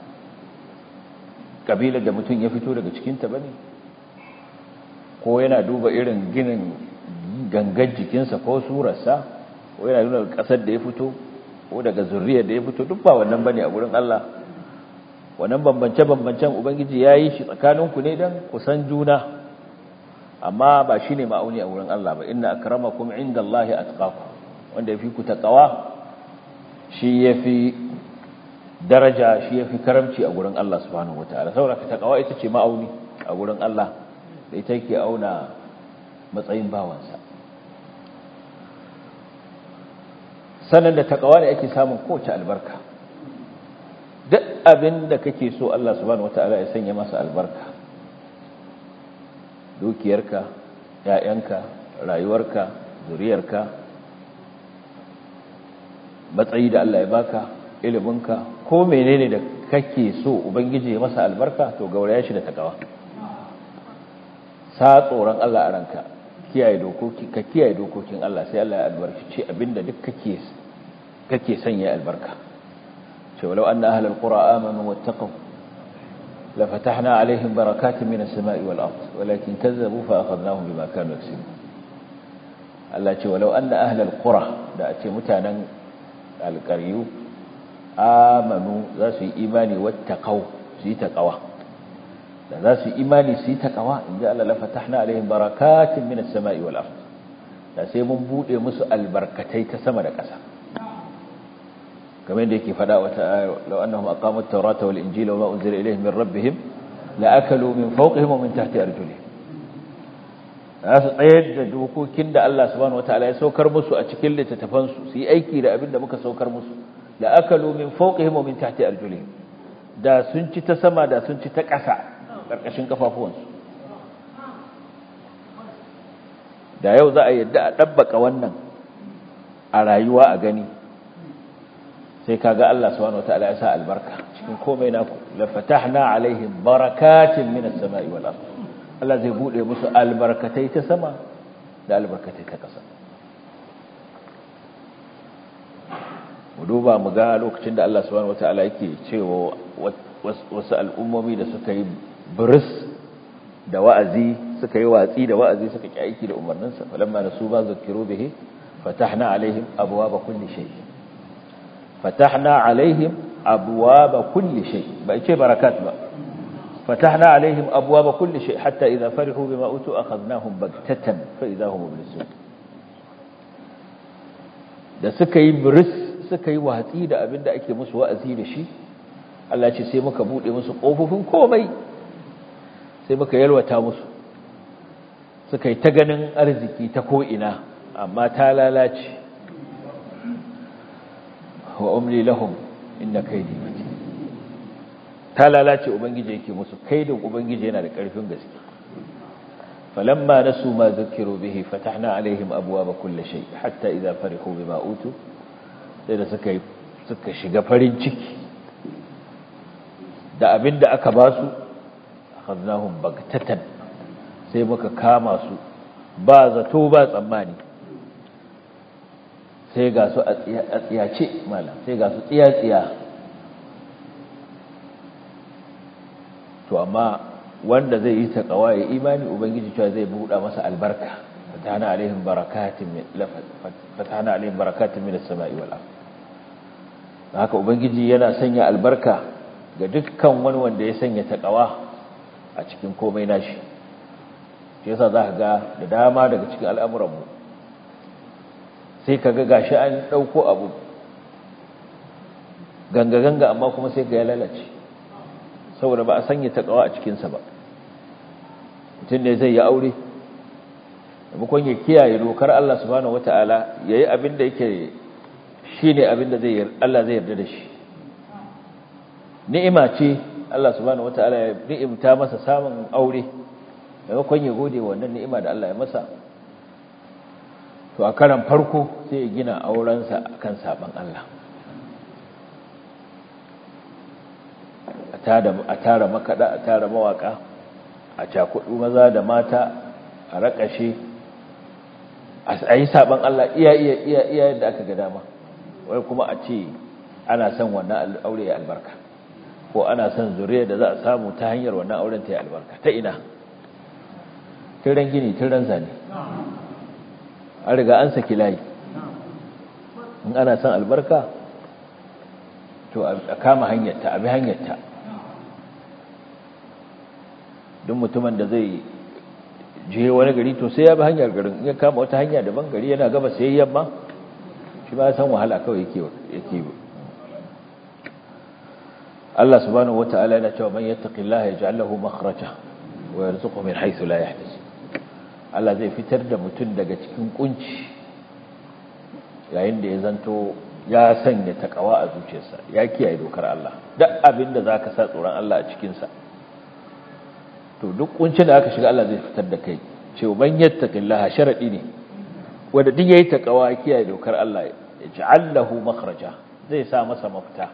kabilar da mutum ya fito daga cikinta ba ne ko yana duba irin ginin gangan jikinsa ko surarsa ko yana nuna ƙasar da ya fito ko daga zurriyar da ya fito duk ba wannan ba ne a gurin Allah wannan bambance-bambancen ubangiji ya yi shi tsakaninku ne don kusan juna amma ba shi ne ma'auni a wurin Allah ba inna akramakum inda Allah atqakum wanda ya fi ku taqawa shi ya fi daraja shi ya fi karamci a wurin Allah subhanahu wataala saboda taqawa ita ce ma'auni a wurin Allah da ita yake auna matsayin bawansa sannan da taqawa ne ake samun kowace albarka duk abin da kake so Allah subhanahu wataala ya sanya masa albarka dukiyarka ‘ya'yanka rayuwarka zuriyarka matsayi da Allah ya baka iliminka ko menene da kake so ubangiji ya masa albarka to gauraya shi da takawa sa tsoron Allah a ranka kiyaye dokoki ka kiyaye dokokin Allah sai Allah ya albarkace abinda duk kake kake sanya albarka ce walau anna ahlul qura amanu wattaqu لفتحنا عليهم بركات من السماء والأرض ولكن كذبوا فأخذناهم بما كانوا يكسبون الله ce walau anna ahlal qura da a ce mutanen alqaryu amanu za su yi imani wattaqau su su yi taqwa da za su imani su yi taqwa inda Allah la fatahna alaihim barakatin minas sama'i wal ard da sai mun bude musu albarkatai ta sama da ƙasa kamar yadda yake fada wata aya law annahum aqamu at-taurata wal injila wa ma unzila ilayhim min rabbihim la akalu min fawqihim wa min tahti arjulihim za su tsayar da dokokin da Allah subhanahu wataala ya saukar musu a cikin littattafan su su yi aiki da abin da muka saukar musu la akalu min fawqihim wa min tahti arjulihim da sun ci ta sama da sun ci ta ƙasa karkashin kafafuwansu da yau za a yadda a dabbaka wannan a rayuwa a gani sai kaga Allah subhanahu wataala ya sa albarka cikin komai naku la fatahna alaihim barakatin minas sama'i wal ard Allah zai bude musu albarkatai ta sama da albarkatai ta ƙasa mu duba mu ga lokacin da Allah subhanahu wataala yake cewa wasu al'ummomi da suka yi biris da wa'azi suka yi watsi da wa'azi suka ki aiki da umarninsa falamma nasu ba zakiru bihi fatahna alaihim abwaaba kulli shay fatahna alaihim abwaaba kulli shay ba ce barakat ba فتحنا عليهم أبواب كل شيء حتى إذا فرحوا بما أوتوا أخذناهم بغتة فإذا هم مبلسون da suka yi biris suka yi watsi da abin da ake musu wa'azi da shi Allah ce sai muka bude musu ƙofofin komai sai muka yalwata musu suka yi ta ganin arziki ta ko'ina amma ta lalace wa umli lahum inna kaidi matin ta lalace ubangiji yake musu kaidin ubangiji yana da ƙarfin gaske falamma nasu ma zukiru bihi fatahna alaihim abwaaba kulli shay hatta idza farihu bima utu sai da suka suka shiga farin ciki da abinda aka ba su akhadnahum bagtatan sai muka kama su ba zato ba tsammani sai ga su a tsiyace malam sai ga su tsiya-tsiya to amma wanda zai yi taqwa ya imani ubangiji cewa zai buɗa masa albarka fatana alaihim barakatin min fatana alaihim barakatin min as-sama'i wal ard haka ubangiji yana sanya albarka ga dukkan wani wanda ya sanya taqwa a cikin komai nashi shi yasa zaka ga da dama daga cikin al'amuran mu sai kaga gashi an dauko abu ganga ganga amma kuma sai ga ya lalace saboda ba a sanya takawa a cikinsa ba mutum ne zai yi aure maimakon ya kiyaye dokar Allah subhanahu wata'ala ya yi abin da yake shi ne abin da Allah zai yarda da shi ni'ima ce Allah subhanahu wata'ala ya ni'imta masa samun aure maimakon ya gode wannan ni'ima da Allah ya masa to a karan farko sai ya gina aurensa akan saban Allah a tara makaɗa a tara mawaƙa a cakudu maza da mata a raƙashe a yi saɓan Allah iya iya iya iya yadda aka ga dama wai kuma a ce ana son wannan aure ya albarka ko ana son zuriya da za a samu ta hanyar wannan auren ta yi albarka ta ina tiran gini tiran zane an riga an saki layi in ana son albarka to a kama hanyarta a bi hanyarta duk mutumin da zai je wani gari to sai ya bi hanyar garin ya kama wata hanya daban gari yana gaba sai yamma shi ba san wahala kawai yake yake Allah subhanahu wataala yana cewa man yattaqillaha yaj'al lahu makhraja wa yarzuqhu min haythu la yahtasib Allah zai fitar da mutum daga cikin kunci yayin da ya zanto ya sanya takawa a zuciyarsa ya kiyaye dokar Allah duk abin da zaka sa tsoron Allah a cikin sa to duk kuncin da aka shiga Allah zai fitar da kai cewa man yattaqillaha sharadi ne wanda duk yayi takawa kiyaye dokar Allah ya ja'allahu makhraja zai sa masa mafita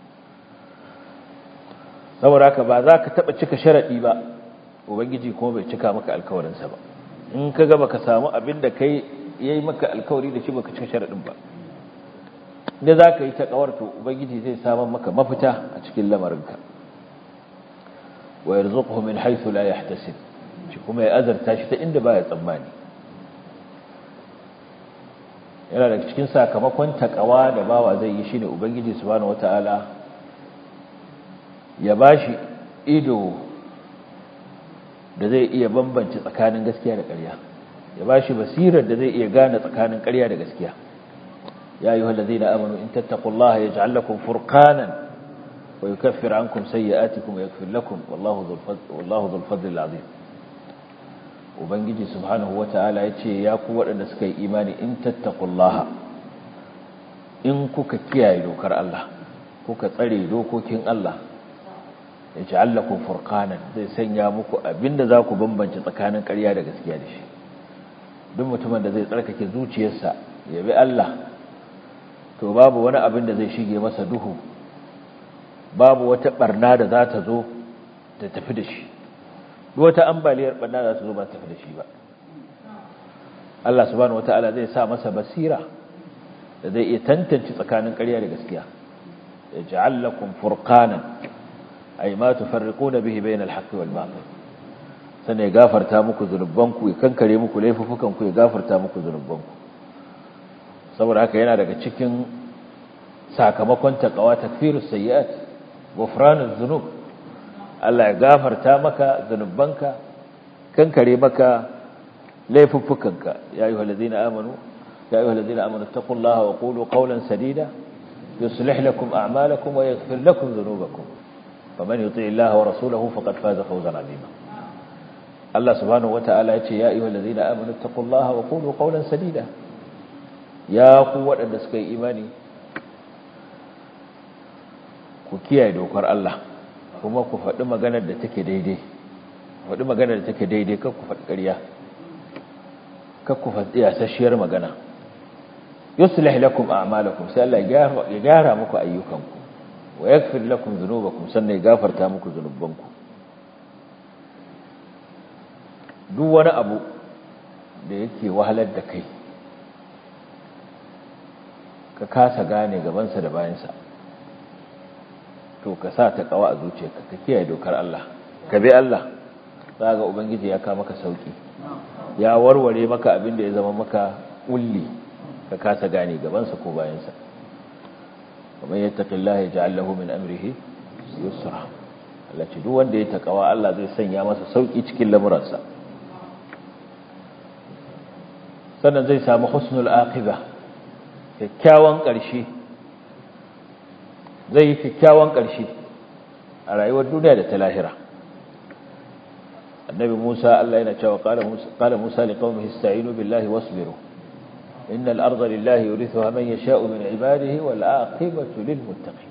saboda haka ba za ka taba cika sharadi ba ubangiji kuma bai cika maka alkawarin sa ba in ka ga baka samu abin da kai yayi maka alkawari da shi baka cika sharadin ba da za ka yi takawar to ubangiji zai samu maka mafita a cikin lamarinka wa yarzuquhu min haythu la yahtasib shi kuma ya azarta shi ta inda baya tsammani yana daga cikin sakamakon takawa da bawa zai yi shine ubangiji subhanahu wataala ya bashi ido da zai iya bambance tsakanin gaskiya da ƙarya ya ba shi basirar da zai iya gane tsakanin ƙarya da gaskiya ya yi wallazi na amanu in tattakullaha ya ja'al lakum furqanan wa yukaffir ankum sayyi'atikum wa yaghfir lakum wallahu dhul fadli azim ubangiji subhanahu wata'ala ya ce ya ku waɗanda suka yi imani in tattakullaha in kuka kiyaye dokar Allah kuka tsare dokokin Allah ya ja'al lakum furqanan zai sanya muku abinda za ku bambance tsakanin ƙarya da gaskiya da shi duk mutumin da zai tsarkake zuciyarsa ya bi Allah to babu wani abin da zai shige masa duhu babu wata barna da za ta zo ta tafi da shi wata ambaliyar barna za ta zo ba ta tafi da shi ba Allah subhanahu wataala zai sa masa basira da zai iya tantance tsakanin ƙarya da gaskiya ya ja'al lakum furqanan ay ma tufarriquna bihi bainal haqqi wal batil sannan ya gafarta muku zunubanku ya kankare muku laifukanku ya gafarta muku zunubanku saboda haka yana daga cikin sakamakon taqwa takfirus sayyi'at ghufranuz zunub Allah ya gafarta maka zunubanka kankare maka laifukanka ya ayyuhallazina amanu ya ayyuhallazina amanu taqullaha wa qulu qawlan sadida yuslih lakum a'malakum wa yaghfir lakum dhunubakum faman yuti' Allah wa rasulahu faqad faza fawzan 'azima Allah subhanahu wata'ala ya ce ya ayyuhal ladina amanu taqullaha wa qulu qawlan sadida ya ku waɗanda suka yi imani ku kiyaye dokar Allah kuma ku faɗi maganar da take daidai faɗi maganar da take daidai kar ku faɗi ƙarya kar ku faɗi yasasshiyar magana yuslih lakum a'malakum sai Allah ya gyara muku ayyukanku wa yaghfir lakum dhunubakum sannan ya gafarta muku zunubanku duk wani abu da yake wahalar da kai ka kasa gane gabansa da bayansa to ka sa ta kawa a zuciyarka ka kiyaye dokar Allah ka bi Allah za ga ubangiji ya ka maka sauki ya warware maka abin da ya zama maka ulli ka kasa gane gabansa ko bayansa kamar yattaqillaha yaj'al lahu min amrihi yusra Allah ce duk wanda ya takawa Allah zai sanya masa sauki cikin lamuransa sannan zai samu husnul aqiba kyakkyawan ƙarshe zai yi kyakkyawan ƙarshe a rayuwar duniya da ta lahira annabi Musa Allah yana cewa qala Musa qala Musa liqaumihi ista'inu billahi wasbiru innal arda lillahi yurithuha man yasha'u min ibadihi wal aqibatu lil muttaqin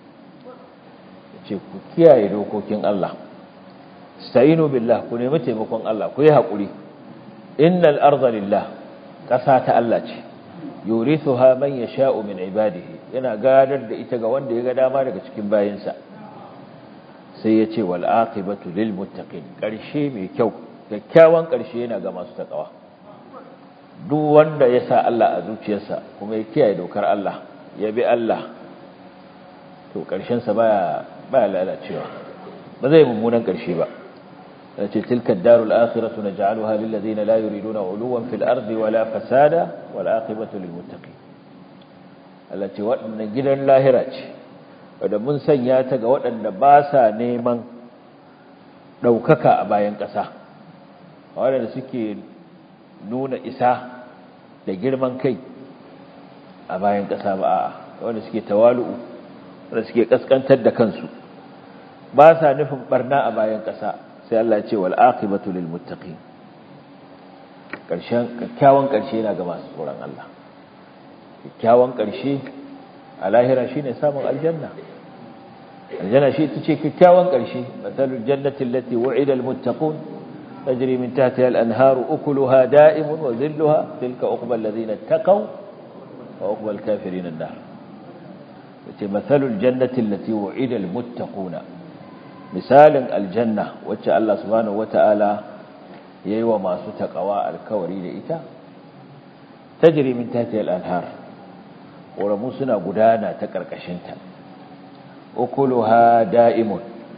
ce ku kiyaye dokokin Allah ista'inu billah ku nemi taimakon Allah ku yi hakuri innal arda lillahi ƙasa ta Allah ce yurithuha man yasha'u min ibadihi yana gadar da ita ga wanda ya ga dama daga cikin bayinsa sai ya ce wal aqibatu lil muttaqin ƙarshe mai kyau kyakkyawan ƙarshe yana ga masu takawa duk wanda ya sa Allah a zuciyarsa kuma ya kiyaye dokar Allah ya bi Allah to ƙarshen sa baya baya lalacewa ba zai mummunan ƙarshe ba التي تلك الدار الآخرة نجعلها للذين لا يريدون علوا في الأرض ولا فسادا والعاقبة للمتقين التي وأن جدا لاهرة wadda mun sanya ta ga waɗanda ba sa neman ɗaukaka a bayan ƙasa waɗanda suke nuna isa da girman kai a bayan ƙasa ba a wanda suke tawalu'u wanda suke ƙasƙantar da kansu ba sa nufin ɓarna a bayan ƙasa sai Allah ya ce wal aqibatu lil muttaqin karshen kyakkyawan karshe yana ga masu tsoron Allah kyakkyawan karshe a lahira shine samun aljanna aljanna shi tace kyakkyawan karshe masalul jannati allati wu'ida al muttaqun tajri min tahtiha al anharu ukuluha da'imun wa dhilluha tilka uqba alladhina taqaw wa uqba al kafirin an-nar tace masalul jannati allati wu'ida al muttaquna misalin aljanna wacce Allah subhanahu wata'ala yayi wa masu takawa alkawari da ita tajri min tahtiha al-anhar ƙoramu suna gudana ta ƙarƙashinta ukuluha da'imun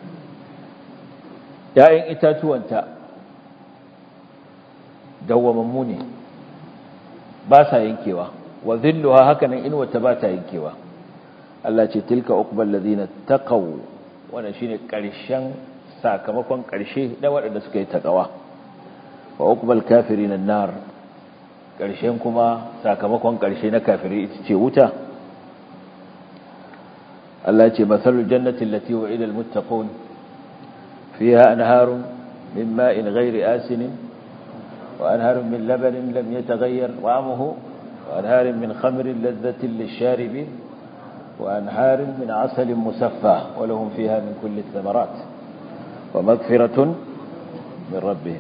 ‘ya'yan itatuwanta dawwamammu ne ba sa yankewa wa zilluha hakanan inuwata ba ta yankewa Allah ce tilka uqbal ladina taqaw wannan shine ƙarshen sakamakon ƙarshe na waɗanda suka yi taqwa wa uqbal kafirin an-nar ƙarshen kuma sakamakon ƙarshe na kafiri ita ce wuta Allah ce masalul jannati allati wa'ida al-muttaqun fiha anharun min ma'in ghairi asin wa anharun min labanin lam yataghayyar wa'amuhu wa anharun min khamrin ladhatin lish-sharibin wa anharun min 'asalin musaffa wa lahum fiha min kulli ath-thamarat wa maghfiratun min rabbihim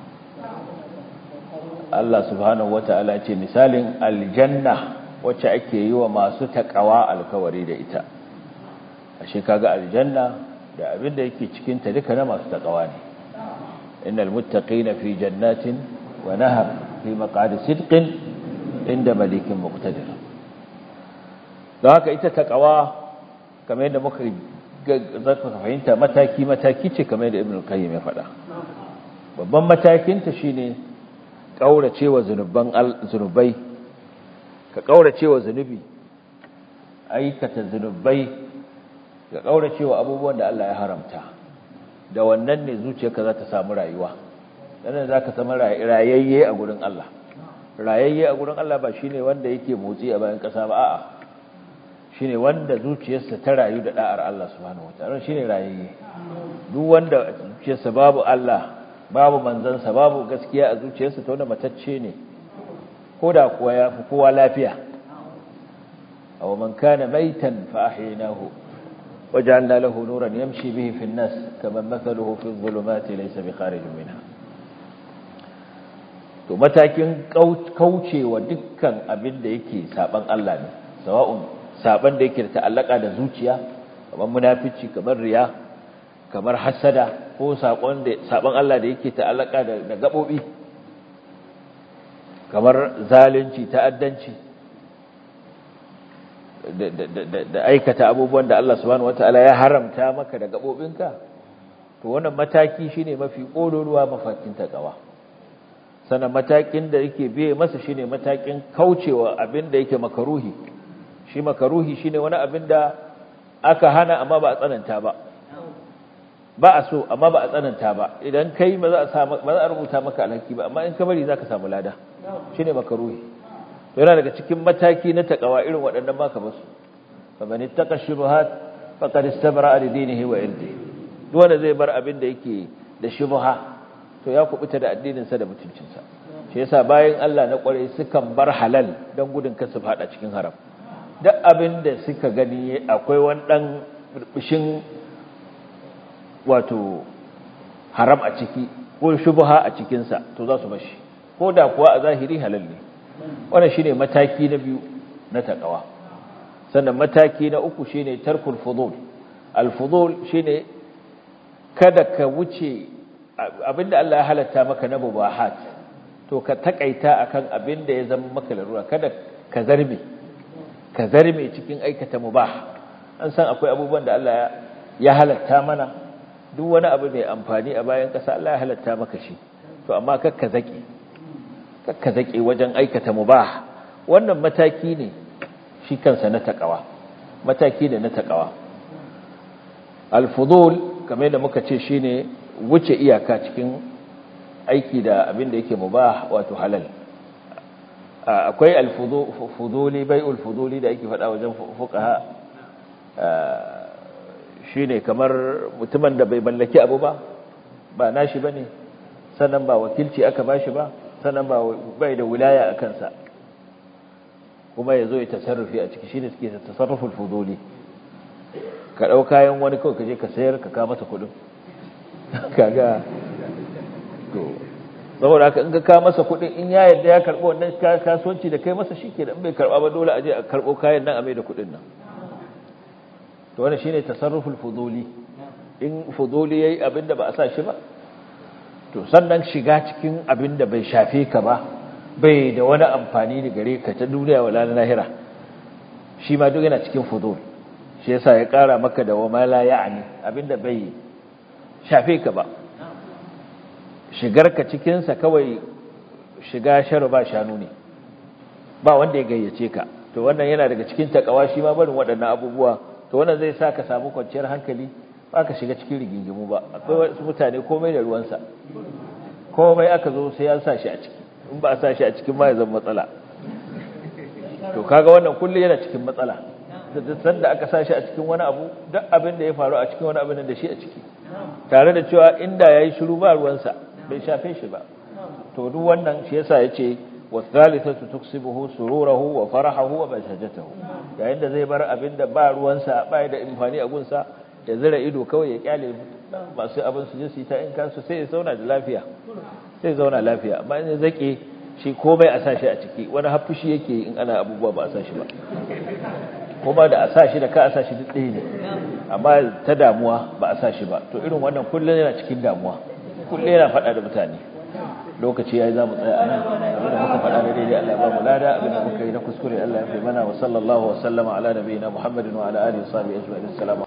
Allah subhanahu wata'ala ce misalin aljanna wacce ake yi wa masu takawa alkawari da ita ashe kaga aljanna da abin da yake cikin ta duka na masu takawa ne innal muttaqina fi jannatin wa nahar fi maq'adi sidqin inda malikin muqtadir don haka ita takawa kamar yadda muka zaka fahimta mataki mataki ce kamar yadda ibn al-qayyim ya faɗa babban matakin ta shine kauracewa zunuban zunubai ka kauracewa zunubi aikata zunubai ka kauracewa abubuwan da Allah ya haramta da wannan ne zuciyarka za ta samu rayuwa dan za ka samu rayayye a gurin Allah rayayye a gurin Allah ba shine wanda yake motsi a bayan kasa ba a'a shine wanda zuciyarsa ta rayu da da'ar Allah subhanahu wataala shine rayayye duk wanda zuciyarsa babu Allah babu manzansa babu gaskiya a zuciyarsa ta wanda matacce ne koda kuwa ya fi kowa lafiya aw man kana maitan fa ahyaynahu waja'alna lahu nuran yamshi bihi fi an-nas kama mathaluhu fi adh-dhulumati laysa bi kharijin minha to matakin kaucewa dukkan abin da yake saban Allah ne sawa'un saban da yake da ta'allaka da zuciya kamar munafici kamar riya kamar hasada ko sakon da saban Allah da yake ta'allaka da da gabobi kamar zalunci ta'addanci da aikata abubuwan da Allah subhanahu wataala ya haramta maka da gabobinka to wannan mataki shine mafi kololuwa mafakin takawa sannan matakin da yake biye masa shine matakin kaucewa abin da yake makaruhi shi makaruhi shine wani abin da aka hana amma ba a tsananta ba ba a so amma ba a tsananta ba idan kai ba za a sa ba za a rubuta maka alhaki ba amma in ka bari zaka samu lada shine makaruhi to yana daga cikin mataki na takawa irin waɗannan ba ka basu fa man ittaqa shubuhat faqad istabra li dinihi wa irdihi duk wanda zai bar abin da yake da shubha to ya kubuta da addinin sa da mutuncin sa shi yasa bayan Allah na kware sukan bar halal dan gudun kasu fada cikin haram duk abin da suka gani akwai wani dan burbushin wato haram a ciki ko shubha a cikin sa to za su bashi ko da kuwa a zahiri halal ne wannan shine mataki na biyu na takawa sannan mataki na uku shine tarkul fudul al fudul shine kada ka wuce abinda Allah ya halatta maka na mubahat to ka takaita akan abinda ya zama maka larura kada ka zarme ka zarme cikin aikata mubah an san akwai abubuwan da Allah ya halatta mana duk wani abu mai amfani a bayan kasa Allah ya halatta maka shi to amma kakka zaki kakka zaki wajen aikata mubah wannan mataki ne shi kansa na takawa mataki ne na takawa al-fudul kamar da muka ce shine wuce iyaka cikin aiki da abin da yake mubah wato halal akwai al-fuduli bai'ul fuduli da yake faɗa wajen fuqaha shine kamar mutumin da bai mallaki abu ba ba nashi bane sannan ba wakilci aka bashi ba sannan ba bai da wilaya a kansa kuma yazo ya tasarrufi a ciki shine suke tasarruful fuduli ka ɗau kayan wani kawai ka je ka sayar ka kama masa kuɗin kaga to saboda haka in ka kama masa kuɗin in ya yarda ya karɓo wannan kasuwanci da kai masa shi ke da bai karɓa ba dole a je a karɓo kayan nan a mai da kuɗin nan to wannan shine tasarruful fuduli in fuduli yayi abin da ba a sa shi ba to sannan shiga cikin abin da bai shafe ka ba bai da wani amfani da gare ka ta duniya wala na lahira shi ma duk yana cikin fudul shi yasa ya kara maka da wama la ya'ni abinda bai shafe ka ba shigar ka cikin sa kawai shiga sharu ba shanu ne ba wanda ya gayyace ka to wannan yana daga cikin takawa shi ma barin waɗannan abubuwa to wannan zai sa ka samu kwanciyar hankali ba ka shiga cikin rigingimu ba akwai wasu mutane komai da ruwansa komai aka zo sai ya sa shi a ciki in ba a sa shi a cikin ma ya zama matsala to kaga wannan kullum yana cikin matsala da sanda aka sa shi a cikin wani abu duk abin da ya faru a cikin wani abin da shi a ciki tare da cewa inda yayi shiru ba ruwansa bai shafe shi ba to duk wannan shi yasa yace والثالثة تكسبه سروره وفرحه وبهجته yayin da zai bar abin da ba ruwansa ba da imfani a gunsa ya zira ido kawai ya kyale masu abin su je su yi ta in kansu sai ya zauna da lafiya sai zauna lafiya amma in zake shi komai a sashi a ciki wani haffushi yake in ana abubuwa ba a sashi ba kuma da a sashi da ka a sashi duk ɗaya ne amma ta damuwa ba a sashi ba to irin wannan kullum yana cikin damuwa kullum yana faɗa da mutane lokaci yayi zamu tsaya a nan abinda muka faɗa da daidai Allah ya ba mu lada abinda muka yi na kuskure Allah ya fi mana wa sallallahu wa sallama ala nabiyina Muhammadin wa ala alihi wa sahbihi ajma'in assalamu